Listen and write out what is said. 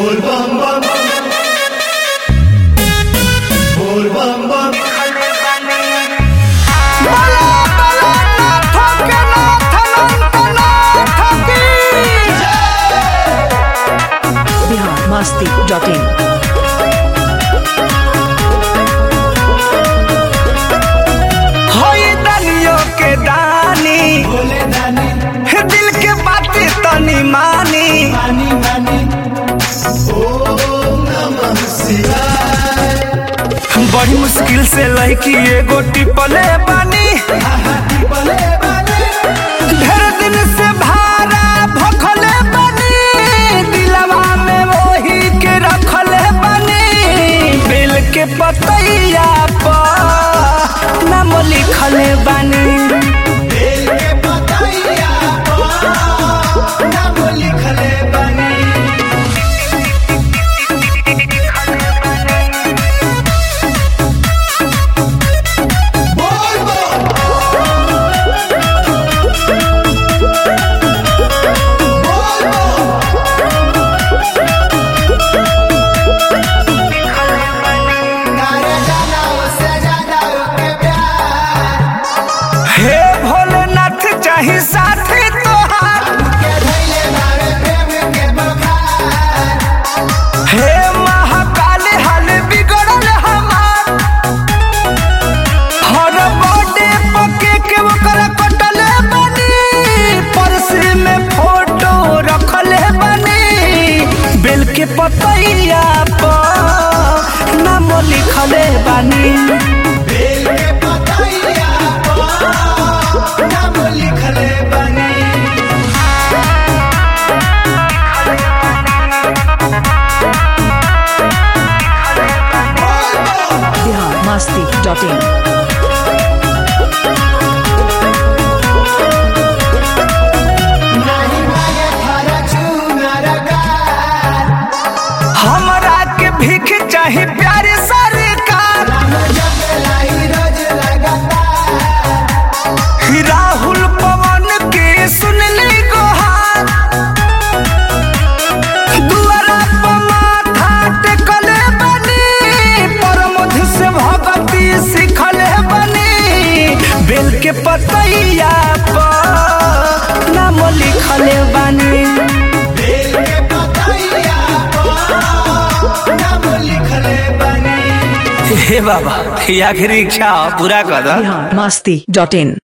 बोल बम बम बोल बम बम बिहार मस्ती dot in होई दलियो के दानी बोले दानी हे दिल के बात तनी मानी मानी मानी ओम नमः शिवाय बड़ी मुश्किल से लड़की एगो टिपले बानी बोले बानी ढेर दिन से भारा भखले बानी दिलवा में वही के रखले बानी बिल के पतैया पर नाम लिखले बानी बेल के पतैया पर नाम लिखले बानी बोल बम बोल बम नारे जाना उससे ज्यादा के प्यार हे भोलेनाथ चाही साथी तोहार के धैले मारे प्रेम के बखार हे महाकाल हाल बिगड़ल हमार हर बर्थडे पके के ओकर कटले बनी पर्स में फोटो रखले बनी बेल के पतैया पर नाम लिखले बानी बेल के पतैया पर नाम लिखले बानी बिहार मस्ती डॉट इन नाही मागे थारा चूनर गार हमरा के भीख चाही प्यारे सरकार नाम जपलाई रोज लगातार राहुल पवन के सुनली गोहार दुआरा पर माथा टेकले बनी परमध से भगती सिखले बनी बेल के पतैया पर नाम लिखले बनी बेल के पतैया पर नाम लिखले बानी हे बाबा ये आखिरी इच्छा पूरा कर दो बिहार मस्ती डॉट इन